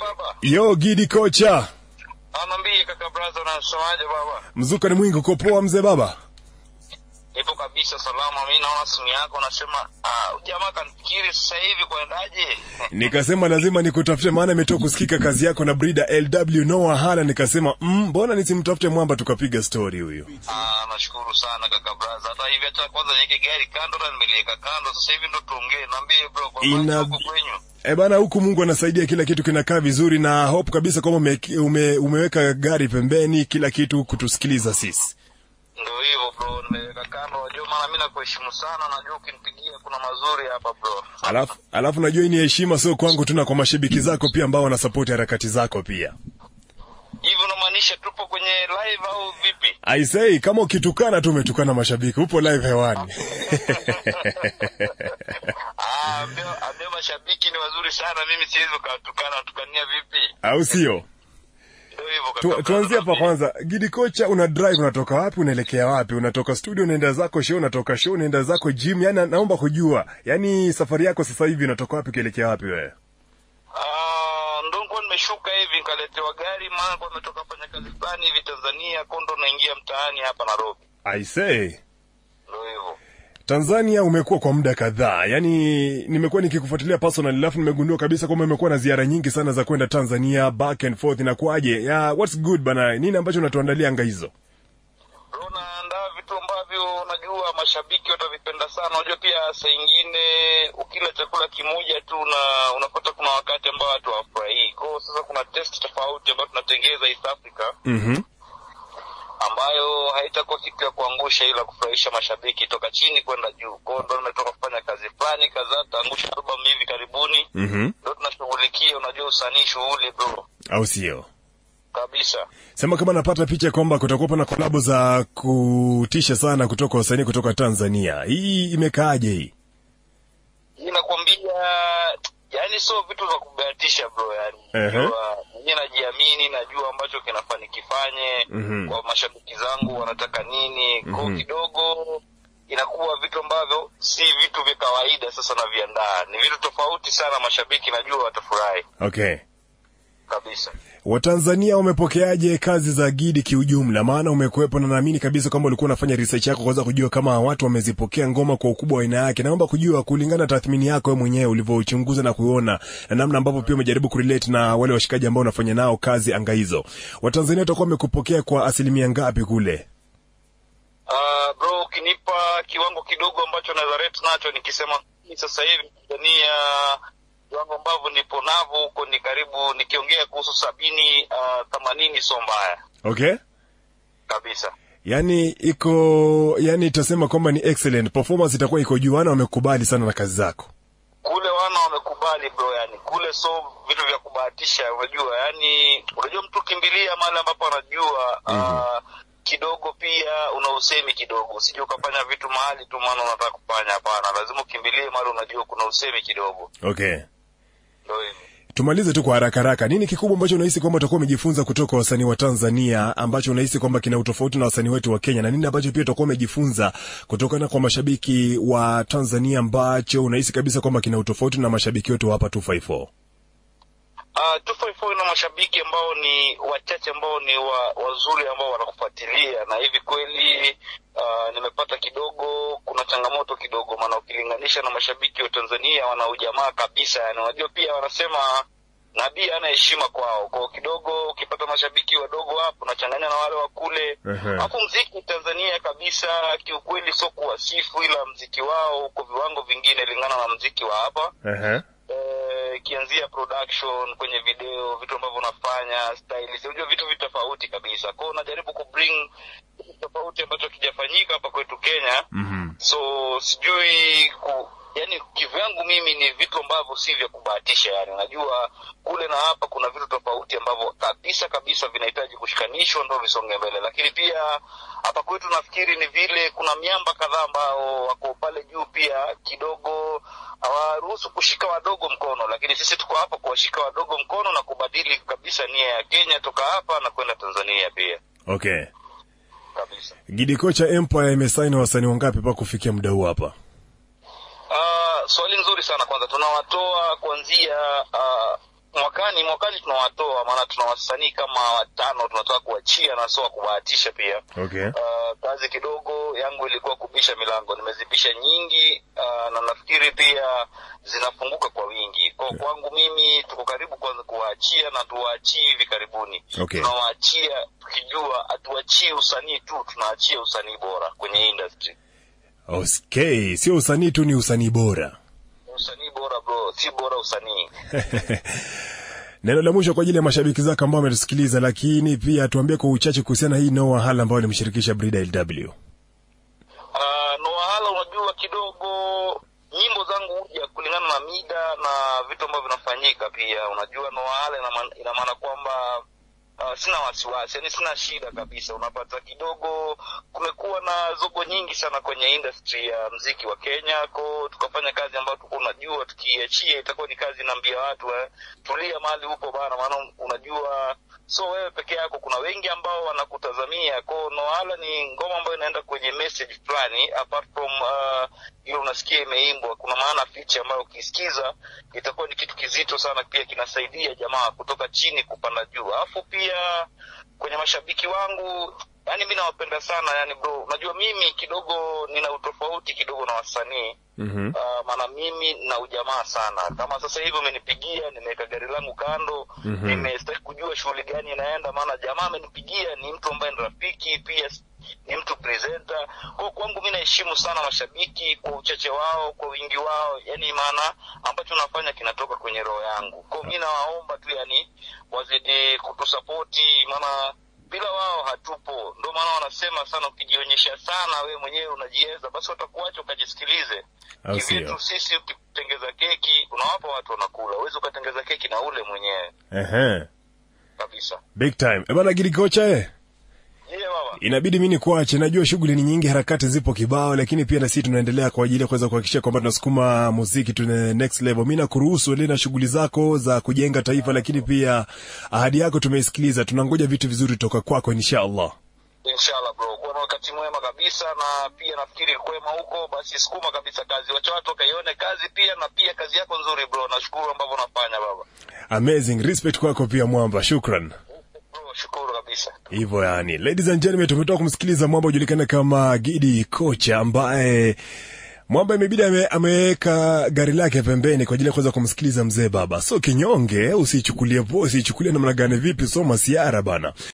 baba. Yo Gidi kocha, Anambie kaka brother unasemaje baba? mzuka ni mwingi, uko poa mzee baba? Nipo kabisa salama. Mimi naona simu yako unasema ah, jamaa kanifikiri sasa hivi kuendaje? Nikasema lazima nikutafute, maana imetoka kusikika kazi yako na Brida LW Noah Hala. Nikasema mm, mbona nisimtafute mwamba tukapiga story huyu. Ah, nashukuru sana kaka brother. Hata hivi hata kwanza niweke gari kando na nimeliweka kando. Sasa hivi ndo tuongee. Niambie bro, kwa Ina- Ina... huko kwenyu. E bana, huku Mungu anasaidia, kila kitu kinakaa vizuri, na hope kabisa kwamba ume, ume, umeweka gari pembeni, kila kitu kutusikiliza sisi. Ndio hivyo bro, nimeweka kando. Unajua maana mimi nakuheshimu sana. Najua ukinipigia kuna mazuri hapa bro. Alafu, alafu najua hii ni heshima sio kwangu tu, na kwa mashabiki zako pia ambao wanasapoti harakati zako pia. Hivi unamaanisha tupo kwenye live au vipi? I say kama ukitukana tu umetukana mashabiki, upo live hewani. Ah, ambio, ambio mashabiki ni wazuri sana. Mimi siwezi ukawatukana, watukania vipi? au sio? Ndio hivyo kaka. Tu, brother, tuanzie hapa naambia. kwanza. Gidi kocha, una drive, unatoka wapi? Unaelekea wapi? Unatoka studio unaenda zako show, unatoka show unaenda zako gym? Yani naomba kujua, yani safari yako sasa hivi unatoka wapi ukielekea wapi wewe? Ah, ndo nilikuwa nimeshuka hivi nikaletewa gari, maana kwa nimetoka fanya kazi fulani hivi Tanzania, kondo naingia mtaani hapa Nairobi. I say Ndio hivyo. Tanzania umekuwa kwa muda kadhaa, yaani nimekuwa nikikufuatilia personal, alafu nimegundua kabisa kwamba umekuwa na ziara nyingi sana za kwenda Tanzania back and forth. Inakuwaje? ya what's good bana, nini ambacho unatuandalia anga hizo? Bro, naandaa vitu ambavyo najua mashabiki watavipenda sana. Unajua pia saa ingine ukila chakula kimoja tu na unapata kuna wakati ambao watu hawafurahii. Kwa hiyo sasa kuna test tofauti ambayo tunatengeza East Africa Mhm. ambayo haitakuwa kitu ya kuangusha ila kufurahisha mashabiki toka chini kwenda juu. Kwa hiyo ndo nimetoka kufanya kazi fulani kadhaa, taangusha album hivi karibuni. Mhm. Ndo tunashughulikia, unajua usanii shughuli bro, Au sio? kabisa. Sema kama napata picha kwamba kutakuwa na kolabo za kutisha sana kutoka wasanii kutoka Tanzania. Hii imekaaje hii? Hii nakwambia, yani sio vitu vya kubahatisha bro, yani Ehe. Najua, mwenyewe najiamini, najua ambacho kinafaa nikifanye Mhm. kwa mashabiki zangu wanataka nini. Kwa hiyo Mhm. kidogo inakuwa vitu ambavyo si vitu vya kawaida. Sasa naviandaa ni vitu tofauti sana, mashabiki najua watafurahi Okay. kabisa. Watanzania wamepokeaje kazi za Gidi kiujumla? Maana umekuwepo na naamini kabisa kwamba ulikuwa unafanya research yako kuweza kujua kama watu wamezipokea ngoma kwa ukubwa wa aina yake. Naomba kujua kulingana na tathmini yako wewe mwenyewe ulivyochunguza na kuona na namna ambavyo pia umejaribu kurelate na wale washikaji ambao unafanya nao kazi anga hizo. Watanzania watakuwa wamekupokea kwa asilimia ngapi kule? Uh, bro ukinipa kiwango kidogo ambacho naweza rate nacho nikisema hii sasa hivi Tanzania viwango ambavyo nipo navyo huko ni karibu nikiongea kuhusu sabini uh, themanini sio mbaya Okay? kabisa Yaani iko yani itasema kwamba ni excellent performance itakuwa iko juu, wana wamekubali sana na kazi zako. kule wana wamekubali bro yani kule so vitu vya kubahatisha unajua yani unajua mtu kimbilia mahali ambapo anajua uh, kidogo pia una usemi kidogo usije ukafanya vitu mahali tu maana unataka kufanya hapana lazima ukimbilie mahali unajua kuna usemi kidogo Okay. ndio hivyo Tumalize tu kwa haraka haraka. Nini kikubwa ambacho unahisi kwamba utakuwa umejifunza kutoka kwa wasanii wa Tanzania ambacho unahisi kwamba kina utofauti na wasanii wetu wa Kenya, na nini ambacho pia utakuwa umejifunza kutokana kwa mashabiki wa Tanzania ambacho unahisi kabisa kwamba kina utofauti na mashabiki wetu wa hapa 254? Uh, 254 ina mashabiki ambao ni wachache ambao ni wa, wazuri ambao wanakufuatilia na hivi kweli uh, nimepata kidogo kuna changamoto kidogo maana ukilinganisha na mashabiki wa Tanzania wana ujamaa kabisa yani unajua pia wanasema nabii ana heshima kwao kwao kidogo ukipata mashabiki wadogo hapo unachanganya na wale wa kule Ehe. alafu mziki Tanzania kabisa kiukweli sio kuwasifu ila mziki wao uko viwango vingine lingana na mziki wa hapa Ehe. eh, ikianzia production kwenye video vitu ambavyo unafanya stylist unajua vitu vitu tofauti kabisa kwao unajaribu kubring kitu tofauti ambacho kijafanyika hapa kwetu kenya Mhm. so sijui ku yani kivyangu mimi ni vitu ambavyo si vya kubahatisha yani najua kule na hapa kuna vitu tofauti ambavyo kabisa kabisa vinahitaji kushikanishwa ndo visonge mbele lakini pia hapa kwetu nafikiri ni vile kuna miamba kadhaa ambao wako pale juu pia kidogo hawaruhusu kushika wadogo mkono lakini sisi tuko hapa kuwashika wadogo mkono na kubadili kabisa nia ya kenya toka hapa na kwenda tanzania pia Okay. kabisa Gidi kocha Empire imesaini wasanii wangapi mpaka kufikia muda huu hapa? Uh, swali nzuri sana kwanza tunawatoa kuanzia uh, mwakani mwakani tunawatoa maana tuna wasanii kama watano tunataka kuachia na sio wa kubahatisha pia Okay. uh, kazi kidogo yangu ilikuwa kubisha milango nimezibisha nyingi uh, na nafikiri pia zinafunguka kwa wingi kwa kwangu mimi tuko karibu kwanza kuwaachia na tuwaachii hivi karibuni Okay. tunawaachia tukijua hatuachii usanii tu tunaachia usanii bora kwenye industry Okay, sio usanii tu, ni usanii bora. usanii bora bro si bora usanii Neno la mwisho kwa ajili ya mashabiki zako ambao wametusikiliza, lakini pia tuambie kwa uchache kuhusiana na hii Noah Hall ambayo alimshirikisha Brida LW. Uh, Noahala unajua kidogo nyimbo zangu huja kulingana na mida na vitu ambavyo vinafanyika pia unajua Noahala ina maana- ina maana kwamba uh, sina wasiwasi yani sina shida kabisa unapata kidogo kumekuwa na zogo nyingi sana kwenye industry ya mziki wa Kenya ko tukafanya kazi ambayo tulikuwa unajua tukiachia itakuwa ni kazi inaambia watu eh, tulia mahali huko bana maana unajua so wewe peke yako kuna wengi ambao wanakutazamia ko Noala ni ngoma ambayo inaenda kwenye message fulani apart from uh, ile unasikia imeimbwa kuna maana fiche ambayo ukisikiza itakuwa ni kitu kizito sana pia kinasaidia jamaa kutoka chini kupanda juu alafu pia kwenye mashabiki wangu yani mi nawapenda sana yani bro unajua mimi kidogo nina utofauti kidogo na wasanii Mhm. Uh, maana mimi na ujamaa sana kama sasa hivi umenipigia nimeweka gari langu kando Mhm. nimestaki kujua shughuli gani inaenda maana jamaa amenipigia ni mtu ambaye ni rafiki pia s- ni mtu presenter kwa kwangu mi naheshimu sana mashabiki kwa uchache wao kwa wingi wao yani maana ambacho nafanya kinatoka kwenye roho yangu kwa mi nawaomba tu yani wazidi kutusapoti maana bila wao hatupo ndio maana wanasema sana ukijionyesha sana we mwenyewe unajiweza basi watakuacha ukajisikilize Au sio? kivyetu sisi ukitengeza keki unawapa watu wanakula uwezi ukatengeza keki na ule mwenyewe Ehe. kabisa Big time. E bana Gidi kocha eh. je baba Inabidi mimi nikuache. Najua shughuli ni nyingi, harakati zipo kibao, lakini pia na sisi tunaendelea kwa ajili ya kuweza kuhakikisha kwamba tunasukuma muziki tuna next level. Mimi nakuruhusu endelee na shughuli zako za kujenga taifa, lakini pia ahadi yako tumeisikiliza. Tunangoja vitu vizuri toka kwako inshallah. inshallah bro kuwa na wakati mwema kabisa na pia nafikiri kwema huko basi sukuma kabisa kazi wacha watu wakaione kazi pia na pia kazi yako nzuri bro nashukuru ambavyo unafanya baba Amazing. Respect kwako pia Mwamba. Shukran. bro shukuru kabisa Hivyo yani, ladies and gentlemen, tumetoka kumsikiliza Mwamba ujulikana kama Gidi Kocha ambaye Mwamba imebidi ame, ameweka gari lake pembeni kwa ajili ya kuweza kumsikiliza mzee baba. So kinyonge, usichukulie poa, usichukulie namna gani vipi, so masiara bana.